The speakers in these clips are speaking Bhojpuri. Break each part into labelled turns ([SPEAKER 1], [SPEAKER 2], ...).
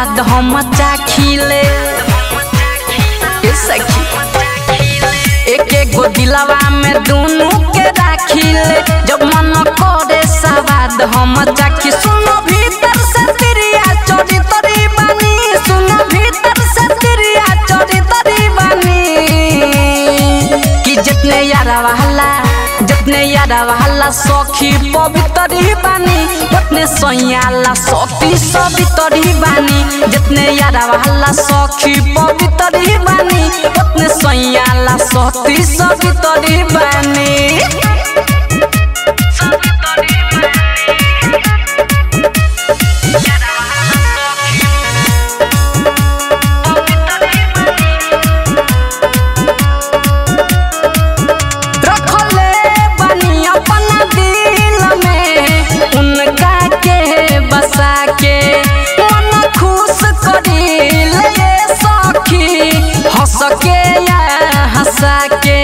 [SPEAKER 1] सवाद हम चाखिले ए सखी एक एक गो दिलवा में दोनों के राखिले जब मन करे सवाद हम चाखी सुनो भीतर से तिरिया चोरी तरी बनी सुनो भीतर से तिरिया चोरी तरी बनी कि जितने यारा वाला जितने यारा वाला सखी पवित्र ही बानी उतने सैयाला सती सवितर ही बानी जितने यारा वाला सखी पवित्र ही बानी उतने सैयाला सती सवितर ही बानी रखले बनी अपना दिल में उनका के बसा के मन खुश करी ले सखी हंस के या हंसा के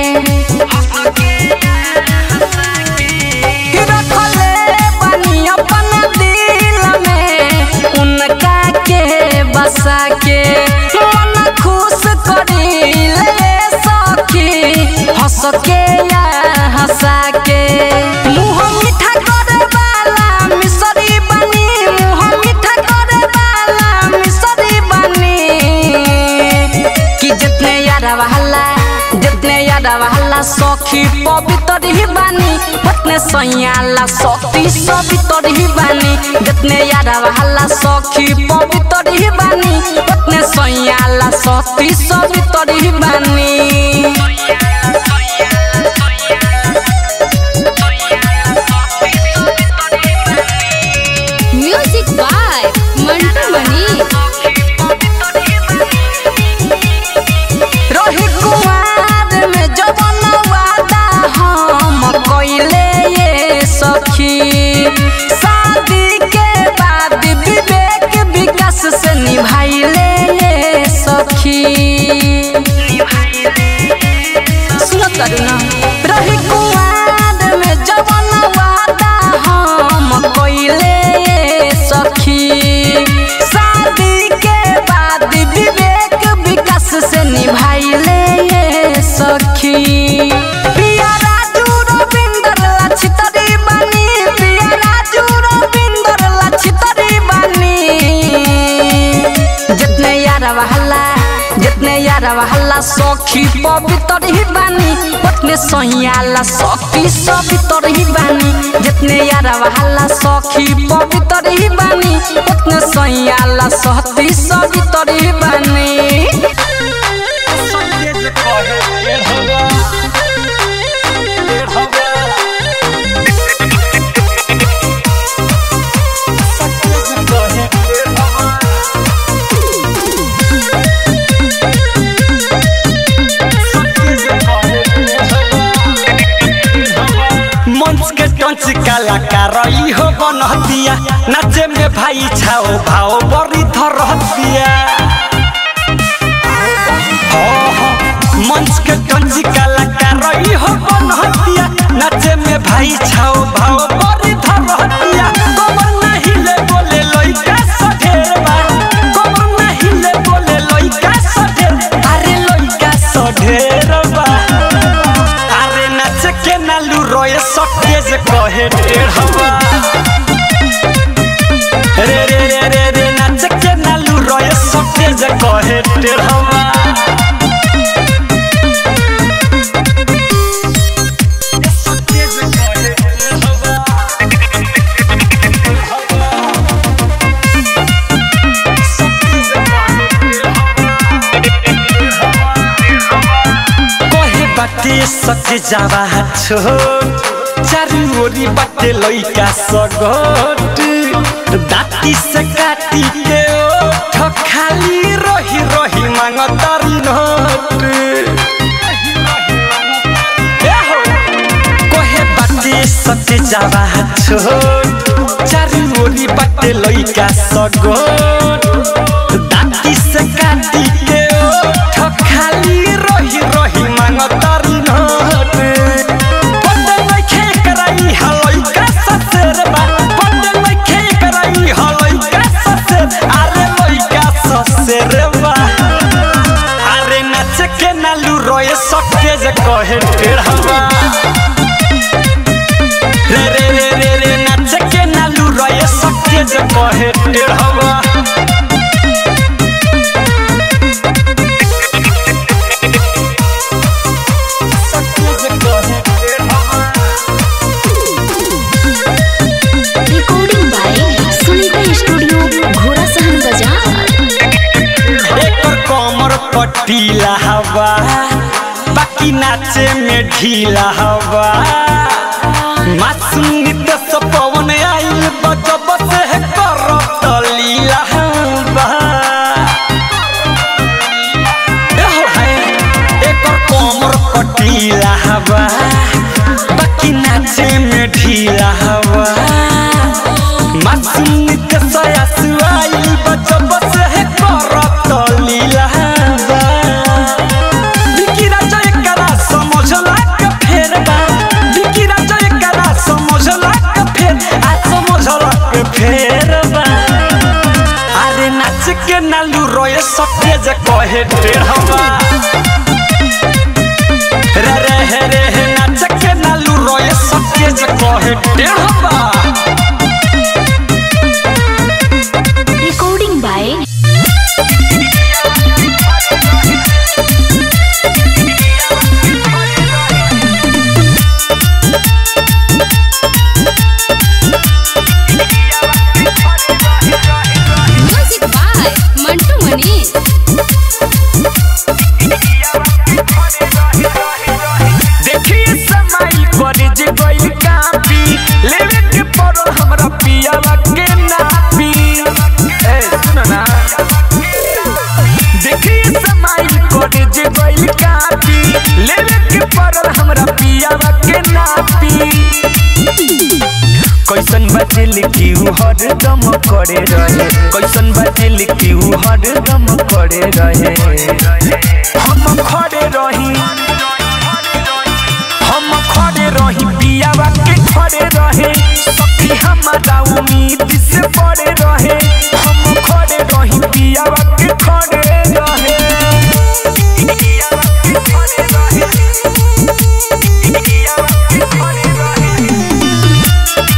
[SPEAKER 1] रखले बनी अपना दिल में उनका के बसा के मन खुश करी ले सखी हंस के या हंसा के मुंह मीठा करे वाला मिसरी बनी मुंह मीठा करे वाला मिसरी बनी कि जितने यारा वाला जितने यारा वाला सखी पवित्र ही बानी उतने सैयाला सती सवितर ही बानी जितने यारा वाला सखी पवित्र ही बानी उतने सैयाला सती सवितर ही बानी
[SPEAKER 2] म्यूजिक बाय मंटू मनी
[SPEAKER 1] रही कुमार में जवन वादा हम कइले ये सखी शादी के बाद विवेक विकास से निभाइले ये सखी सुनो तारू ना रही कुमार में जवन वादा हम कइले ये सखी शादी के बाद विवेक विकास से निभाइले ये सखी पिया राजू रविंदर लछितरी बनी पिया राजू रविंदर लछितरी बनी जितने यारा वाला जितने यारा वाला सखी पवित्र ही बानी उतने सैयाला सखी सवितर ही बानी जितने यारा वाला सखी पवित्र ही बानी उतने सैयाला सती सवितर ही बानी
[SPEAKER 3] मंच के टंच कलाकार ई हो बनहतिया नाचे में भाई छाओ भाओ बड़ी धरहतिया हो, हो, मंच के टंच कलाकार ई हो बनहतिया नाचे में भाई छाओ भाओ बड़ी धरहतिया कमर नहीं ले बोले लइका सढेरबा कमर नहीं ले बोले लइका सढेर अरे लइका सढेरबा अरे नाच के नालू रोए सटेज कहे टेढ़वा रे रे रे रे रे नाच के नालू रोए सटेज कहे टेढ़वा सटेज कहे टेढ़वा सटेज कहे बाटे सट जावा छोट चारू ओरी बाटे लइका सगट दाती से काटी के ओठ खाली रही रही मांगतारी नोट ए हो, कहे बाटे सट जावा छोट चारू ओरी बाटे लइका सगट दाती से काटी के ओठ खाली रही रही मांगतारी नोट पते नइखे कराई हलई का ससुर बा पते नइखे कराई हलई का ससुर अरे सके जे कहे टेढ़वा रे रे रे रे रे नाच के नालू रहे सके जे कहे टेढ़वा सके जे कहे टेढ़वा
[SPEAKER 2] recording by Sunita studio Ghorasahan बाजार
[SPEAKER 3] एकर कमर पटीला हवा बाकी नाचे में ढीला हवा मासूम नित्य से पवन आइल बजब से करत लीला हवा एहो है, एकर कमर पटीला हवा बाकी नाचे में ढीला हवा मासूम नित्य से आइल बजब से करत लीला हवा विकी राजा एकरा समझला के फेर बा विकी राजा एकरा समझला के फेर आ समझला के फेर बा अरे नाच के नालू रोए सके जे कहे टेढ़वा रे रे हे रे हे नाच के नालू रोए सके जे कहे टेढ़वा
[SPEAKER 2] recording by music by Mantu Mani
[SPEAKER 3] देखिए समाई पर जे गइल कापी लेवे के पड़ल हमरा पियावा के नापी ए सुनो ना देखिए समाई पर जे गइल कापी लेवे के पड़ल हमरा पियावा के नापी कैसन बचल की उ हरदम करे रहे कैसन बचल की उ हरदम करे रहे हम खड़े रही हम खड़े रही पियावा के खड़े रहे सखी हमारा उम्मीद से पड़े रहे हम खड़े रही पियावा के खड़े रहे पियावा के खड़े रहे पियावा के खड़े रहे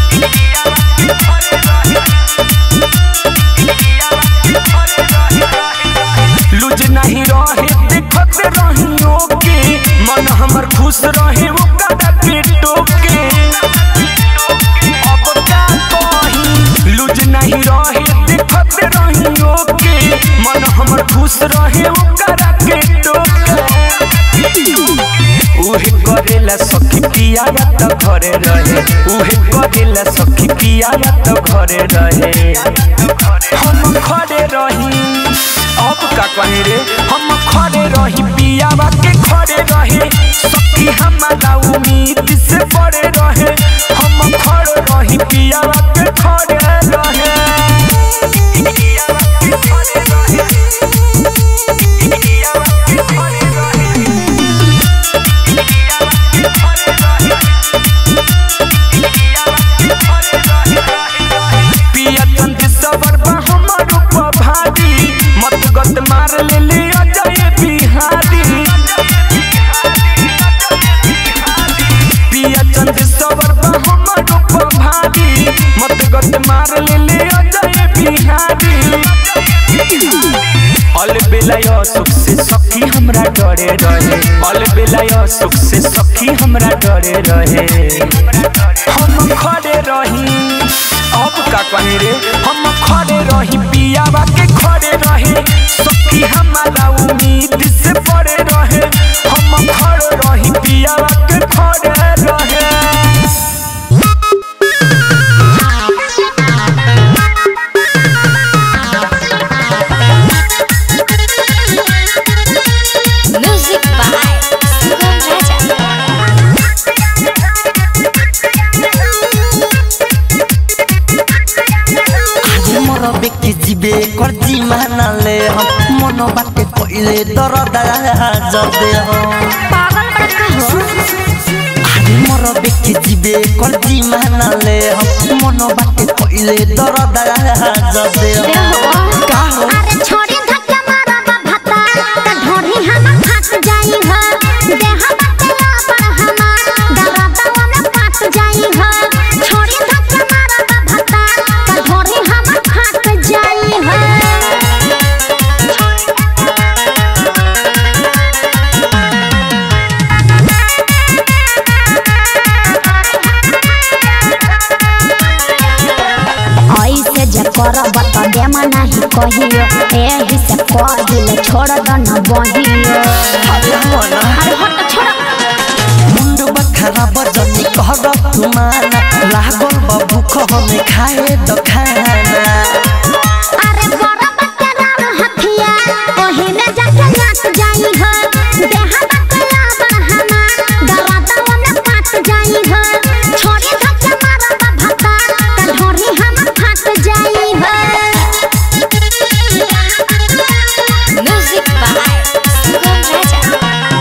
[SPEAKER 3] लुज नहीं रहे देखत रहियो के मन हमर खुश रहे ओकरा पेटो के अब का कही लुज नहीं रहे देखत रहियो के मन हमर खुश रहे ओकरा पेटो के उहे करेला सखी पिया त घरे रहे उहे करेला सखी पिया त घरे रहे हम खड़े रही अब का कहे रे हम खड़े रही पियावा के खड़े रहे सखी हमारा उम्मीद से पड़े रहे हम खड़े रही पियावा के खड़े रहे पियावा के खड़े रहे पियावा के खड़े रहे पिया तंत्र सबर बा हमर ऊपर भारी मत गत मार ले ले अजय बिहारी पिया तंत्र सबर बा हमर ऊपर भारी मत गत मार ले ले अजय बिहारी अल बेलाय सुख से सखी हमरा डरे रहे अल बेलाय सुख से सखी हमरा डरे रहे हम खड़े रही अब का कहे रे हम खड़े रही पियावा के खड़े रहे सखी हमारा उम्मीद से पड़े रहे हम खड़े रही पियावा के खड़े रहे
[SPEAKER 2] म्यूजिक बाय सुगम राजा
[SPEAKER 4] आज मोर बेकी जीवे कर्जी मानले हम मन बाटे कइले दरदा जदे हम आज मोर बेकी जीवे कर्जी मानले हम मन बाटे कइले दरदा जदे हम का हो
[SPEAKER 5] अरे छोड़ी धक्का मारा बा भत्ता त ढोढ़ी हम फंस जाई ह
[SPEAKER 2] दियो
[SPEAKER 4] अरे मना
[SPEAKER 2] अरे हट छोड़ा
[SPEAKER 4] मुंड बखरा बजनी कहर तुमाना लागल बा भूख हमें खाए द खाना
[SPEAKER 2] अरे बड़ा बच्चा राम हथिया ओहिने जाके नाच जाई हो देहा बकला बरहमा दरदा में काट जाई हो छोड़ी धक्के मारब भत्ता त ढोरी हम फाट जाई हो म्यूजिक बाय सुगम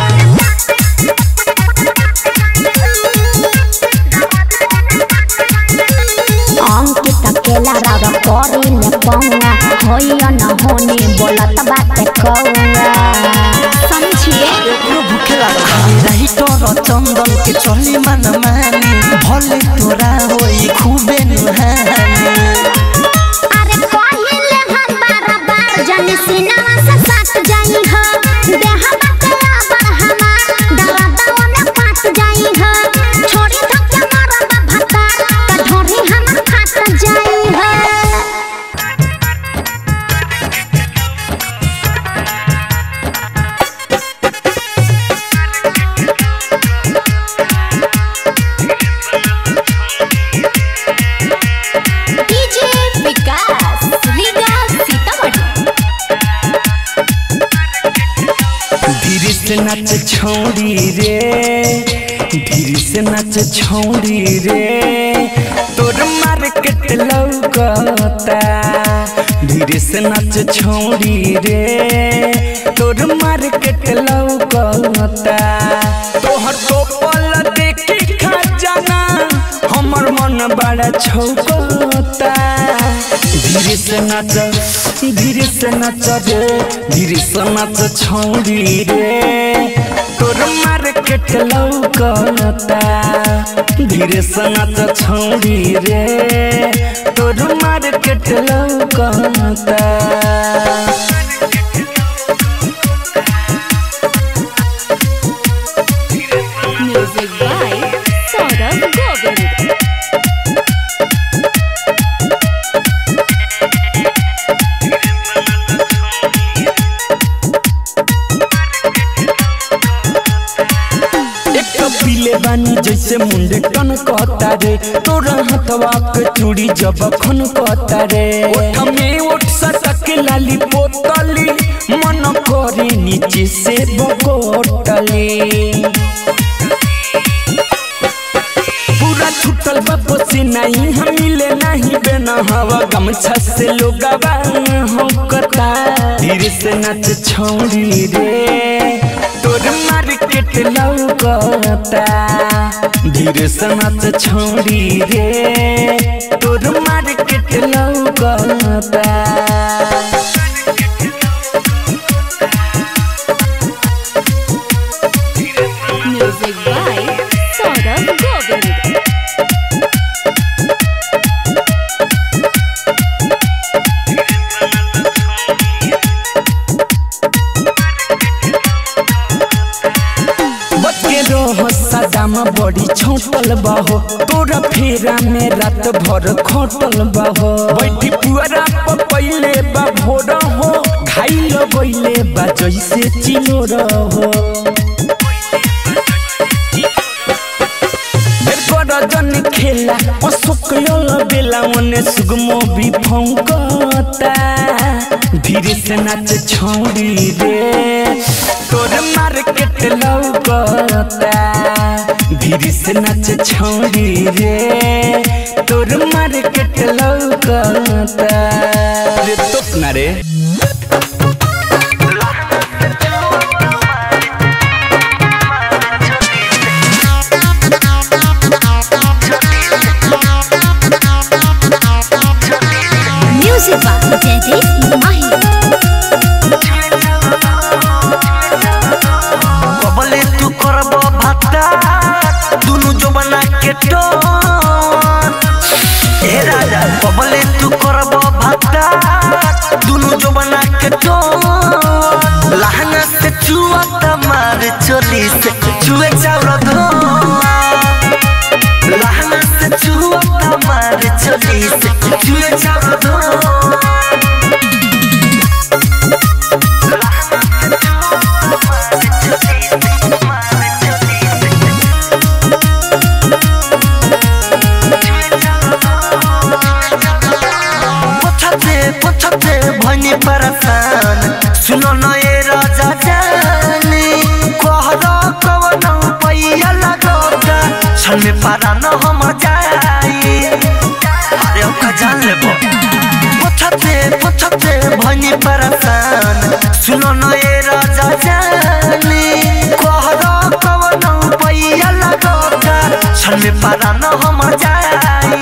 [SPEAKER 2] अंकित अकेला राव करी ने पौंगा होइया न होने बोलत बात कौआ समझिए
[SPEAKER 4] एकरो भूखे लागल रही तोर चंदन के चली मन मानी भले तोरा होई खूबे नुहानी
[SPEAKER 2] अरे पहिले हम बार बार जनी सिनेमा से साथ जाई हो देहा बकला बरहमा दरदा में काट जाई हो छोड़ी धक्के मारब भत्ता त ढोरी हम फाट जाई हो डीजे विकास लीगा सीतामढ़ी
[SPEAKER 3] धीरे से नाच छौड़ी रे धीरे से नाच छौड़ी रे तोर मार्केट लौकता धीरे से नाच छौड़ी रे तोर मार्केट लौकता तोहर टोपल देखी खजाना हमर मन बड़ा छौकता धीरे से नाच धीरे से नाच रे धीरे से नाच छौड़ी रे तोर मार्केट लौकता धीरे से नाच छौड़ी रे तोर मार्केट लौकता
[SPEAKER 2] म्यूजिक बाय सौरभ गोविंद
[SPEAKER 3] एक पीले बानी जैसे मुंडे टन कहता रे तोरा हथवा के चूड़ी जब खन कहता रे ओठ में ओठ सटक लाली पोतली मन करे नीचे से बकोटली पूरा छुटल बापो से नहीं हम मिले नहीं बेना हवा गमछा से लोगवा होकता धीरे से नाच छौड़ी रे तोर मार्केट लौकता धीरे से नाच छौड़ी रे तोर मार्केट लौकता
[SPEAKER 2] म्यूजिक बाय सौरभ गोविंद
[SPEAKER 3] बच्चे रहो सदाम बड़ी छोटल बाहो तोरा फेरा में रात भर खोटल बाहो बैठी पुअरा पर पहिले बा भोर हो घाई लगैले बा जैसे चिलो रहो जन खेला अशोक बेला ओने सुगमो भी फौकता धीरे से नाच छौड़ी रे तोर मार्केट लौकता धीरे से नाच छौड़ी रे तोर मार्केट लौकता रे तो ना रे
[SPEAKER 2] म्यूजिक बाय जयदीप माही
[SPEAKER 4] कबले तू करब भाता दुनु जबना के टोन ए राजा कबले तू करब भाता दुनु जबना के टोन लहंगा से चुआ तमार चोली से चुए चाउर धो लहंगा से चुआ तमार चोली से चुए चाउर धो लहंगा से चुआ सुनो न ए राजा जानी कहरा कवन पैया लगोगा छन में पारा न हम जाई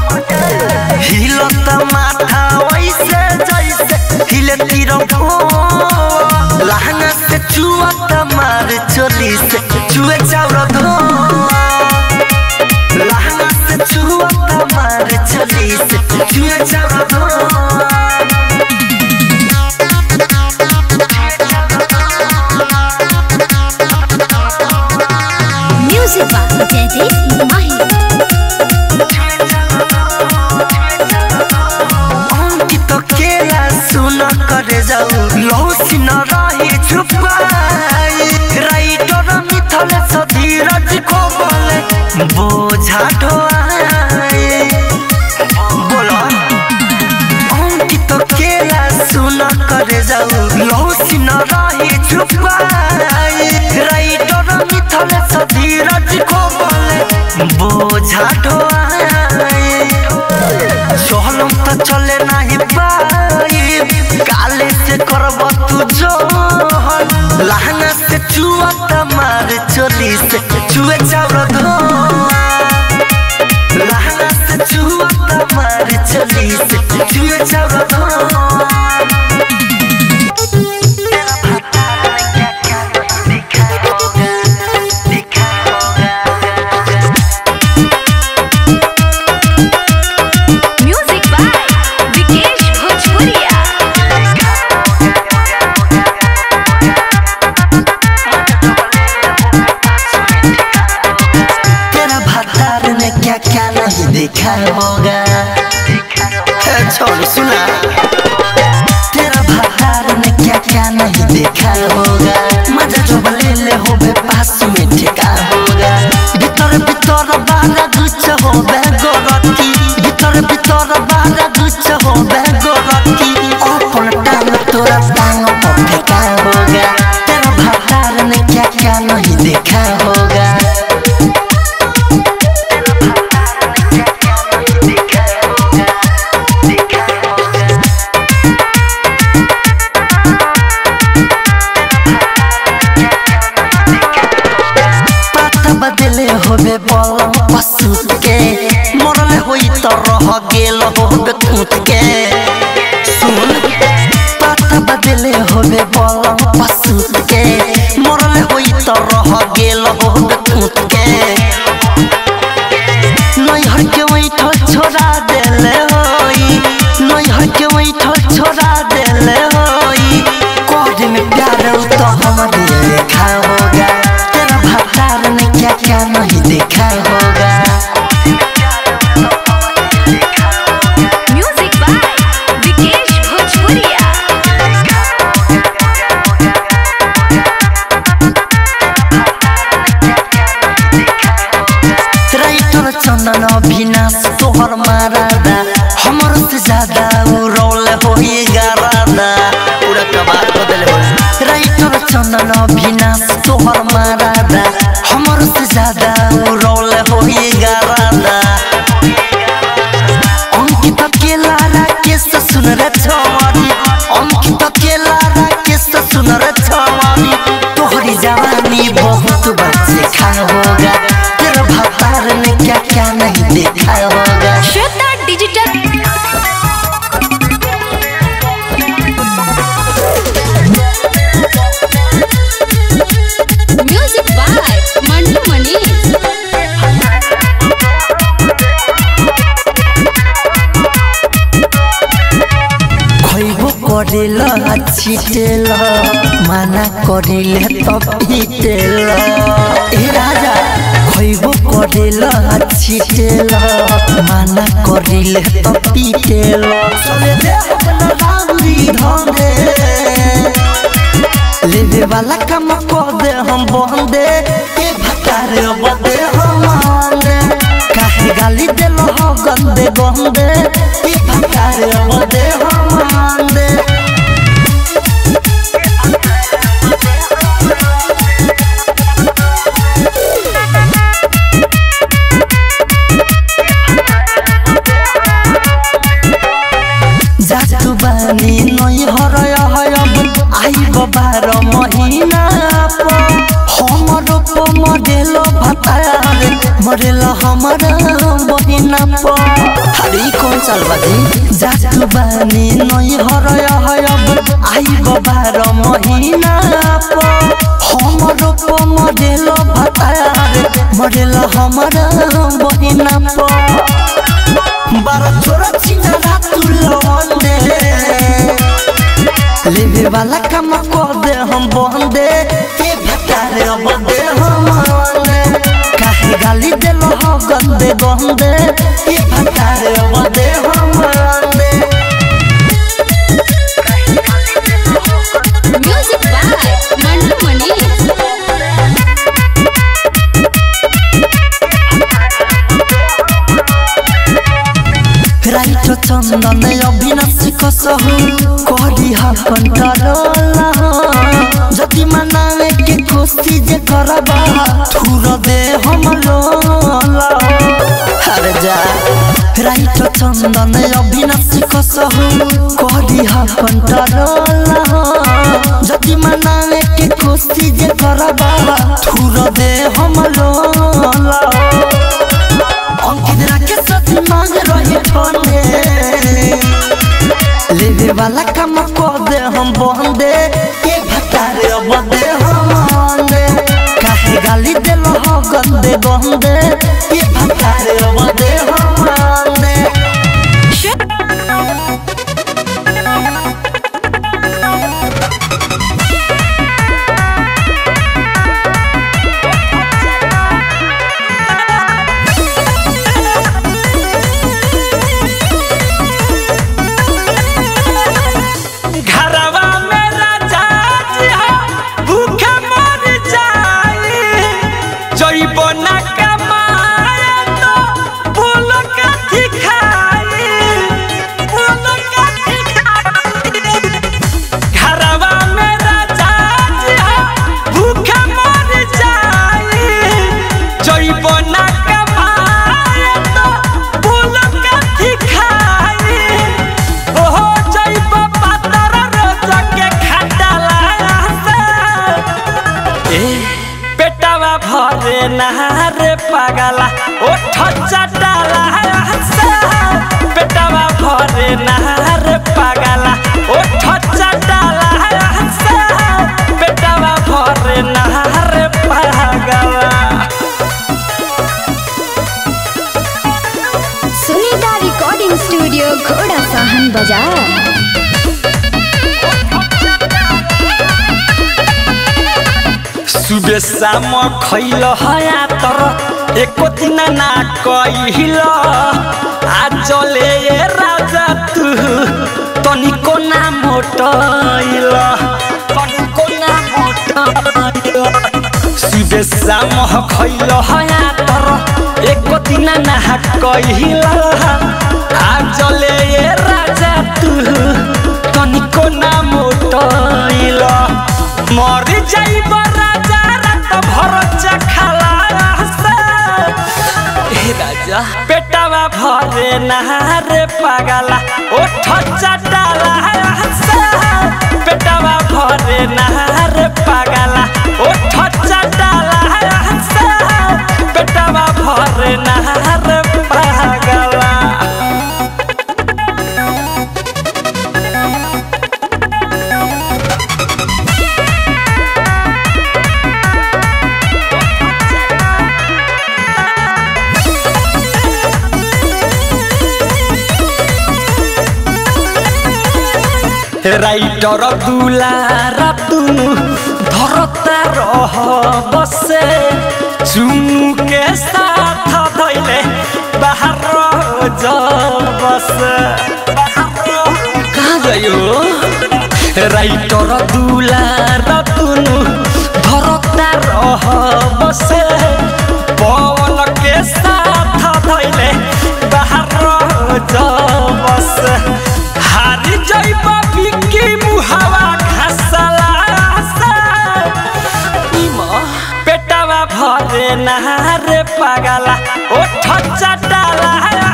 [SPEAKER 4] हिलत माथा वैसे जैसे हिले तिरंगो लहंगा से चुअत मार चोली से चुए चाउर धो लहंगा से चुअत मार चोली से चुए चाउर धो
[SPEAKER 2] Music by Jaideep Mahi.
[SPEAKER 4] Ankit केला सुन करे जाऊ लौसी न रही छुपाई राइटर मिथल सधीरज को बोले बोझा ढोआई बोलो अंकित केला सुन करे जाऊ लौसी न रही छुपाई राइटर मिथल सधीरज को बोले बोझा ढोआई चलम त चले नाही पाई काले से करब तू जो लहंगा से चुआ मार चोली से चुए चाउर धो लहंगा से चुआ मार चोली से चुए चाउर धो
[SPEAKER 5] म्यूजिक बाय विकेश भोजपुरिया
[SPEAKER 4] तेरा भतार ने क्या क्या नहीं देखा होगा ए, छोड़ सुना तेरा भतार ने क्या क्या नहीं देखा होगा मजा जो ले ले हो बे पास में ठेका होगा भीतर भीतर बारा गुच्छ हो बे गोरकी भीतर भीतर बारा गुच्छ हो बे गोरकी अपन टांग तोरा टांग पर ठेका होगा तेरा भतार ने क्या क्या नहीं देखा होगा पाता बदले होबे बलम पशु के मरले होई त रह गेल होबे कूट के सुन पाता बदले होबे बलम पशु के मरले होई त रह गेल होबे कूट के नैहर के वैठल छोड़ा देले होई नैहर के वैठल छोड़ा देले होई कोड में प्यार तो हमारे देखा होगा तेरा भतार ने क्या क्या नहीं देखा होगा
[SPEAKER 5] म्यूजिक बाय विकेश भोजपुरिया
[SPEAKER 4] राइटर चंदन अभिनाश तोहर मारादा हमर से ज्यादा उ रोल होई गारादा पूरा कबार बदल हो राइटर चंदन अभिनाश तोहर मारादा हमर से ज्यादा उ रोल होई गारादा अंकित केला राकेश सुन रे छवानी अंकित केला राकेश सुन रे छवानी तोहरी जवानी बहुत बच्चे खा होगा तेरा भतार ने क्या क्या नहीं देखा होगा
[SPEAKER 5] Shweta digital music by Mantu Manish
[SPEAKER 4] खैबो करेल छिटेल माना करिले त पिटेल ए राजा खैबो करेल छिटेल माना करिले त पिटेल चले दे अपना राउरी धंदे लेवे वाला काम कर दे हम बंदे ए भतार बदे हम आंदे काहे गाली देलो हो गंदे गंदे ए भतार बदे हम आंदे जातु बानी नई हरय हयब आई मरेला हमारा बहिना प अरे ई कौन साल बाजी जात बानी नई हरय हयब आई बाबार महीना प हमरो प मरेला भतार मरेला हमारा बहिना प बारह छोरा छिना रातु लवंदे लेवे वाला काम कर दे हम बंदे ए भटारे अब दे हम बंदे काहे गाली देलो हो गंदे गंदे ए भटारे अब दे हम बंदे
[SPEAKER 5] music by Mantu Manish
[SPEAKER 4] writer Chandan Avinashi कसहु करी हा कंट्रोल जति मनावे के खुशी जे करबा थुर दे हम लोल अरे जा राइट चंदन अविनाशी कसहु करी हा कंट्रोल जति मनावे के खुशी जे करबा थुर दे हम लोल अंकित राके सच मांग रहे फने लेवे वाला काम कर दे हम बंदे ए भतारे अब दे हम बंदे काहे गाली देलो हो गंदे गंदे ए भतारे अब दे हम बंदे
[SPEAKER 3] घरवा में राजा जी हो, भूखे मर जाई जइबो ना कमाए तो बोल कथी खाई बोल कथी खाई घरवा में राजा जी हो, भूखे मर जाई जइबो ना कमाए तो बोल कथी खाई ओहो जइब पातर रोज के खटाला से ए पेटवा भरे नहारे पागला ओठ चटाला से पेटवा भरे नहारे पागला ओठ चटाला से पेटवा भरे नहारे पागला
[SPEAKER 5] सुनीता रिकॉर्डिंग स्टूडियो घोड़ा साहन बाजार
[SPEAKER 3] सुबह शाम खैल हया तर एको दिन ना कहिल आज ले ये राजा तू तनिको ना मोटैल तनिको ना मोटैल सुबह शाम खैल हया तर एको दिन ना कहिल आज ले ये राजा तू तनिको ना मोटैल मर जाइब राजा रात भर चखला से हे राजा पेटवा भरे नहारे पागला ओठ चटाला से पेटवा भरे नहारे पागला ओठ चटाला से पेटवा भरे नहारे पागला राइटर दुलारा तुनु धरता रह बसे चुनु के साथ धैले बाहर जब बस कहाँ जायो राइटर दुलारा तुनु धरता रह बसे पवन के साथ धैले बाहर जब बस हारी जइब बिकी मुहावा घासला पेटवा भरे नहारे पागला ओठ चटाला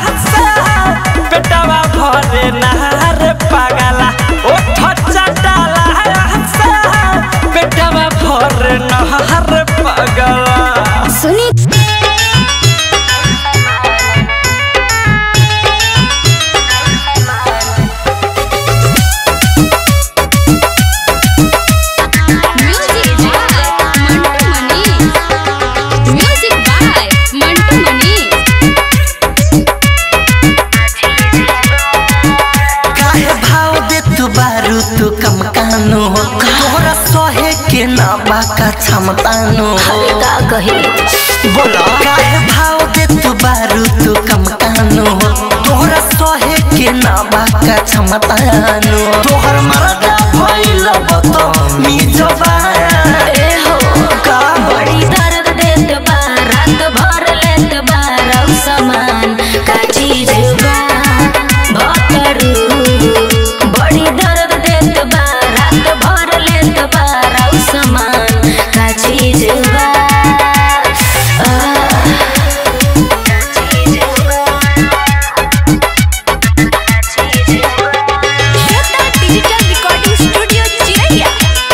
[SPEAKER 3] पेटवा भरे नहारे पागला ओठ चटाला पेटवा भरे नहारे पागला
[SPEAKER 5] सुनी
[SPEAKER 4] क्षमतानु
[SPEAKER 6] अरे का कही
[SPEAKER 4] बोला काहे भाव दे तू बारू तू कम कानु तोहरा सहे के ना बाका क्षमतानु तोहर मरदा भइल बतो मी जबा
[SPEAKER 6] ए हो
[SPEAKER 4] का
[SPEAKER 6] बड़ी दर्द देत बा रात भर लेत बा रौ समान का चीज बा भतरू बड़ी दर्द देत बा रात भर लेत बा रौ समान का चीज बा आह,
[SPEAKER 5] डिजिटल रिकॉर्डिंग स्टूडियो चिरैया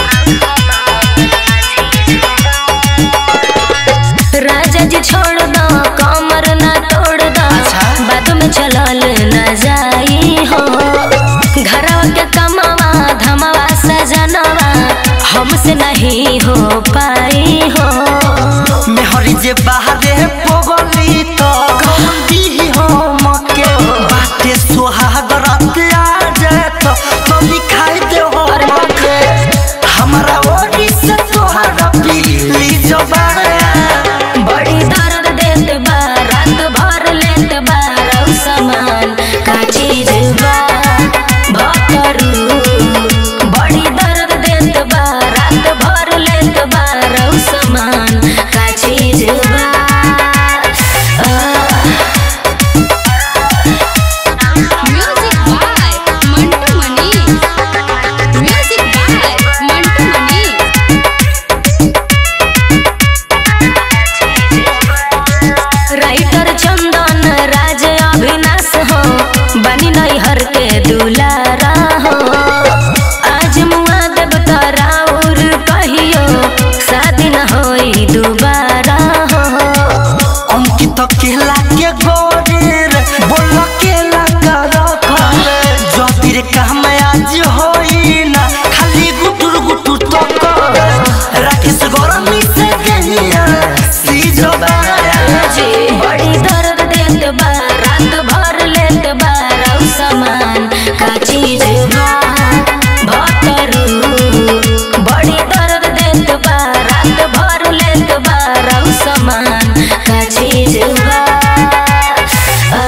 [SPEAKER 6] राजा जी छोड़ दो कमर ना तोड़ दो बाद में चलल न जाई हो घरवा के कमावा धमावा सजनवा हमसे नहीं हो पाई हो
[SPEAKER 4] मेहरी जे बाहरे पोगो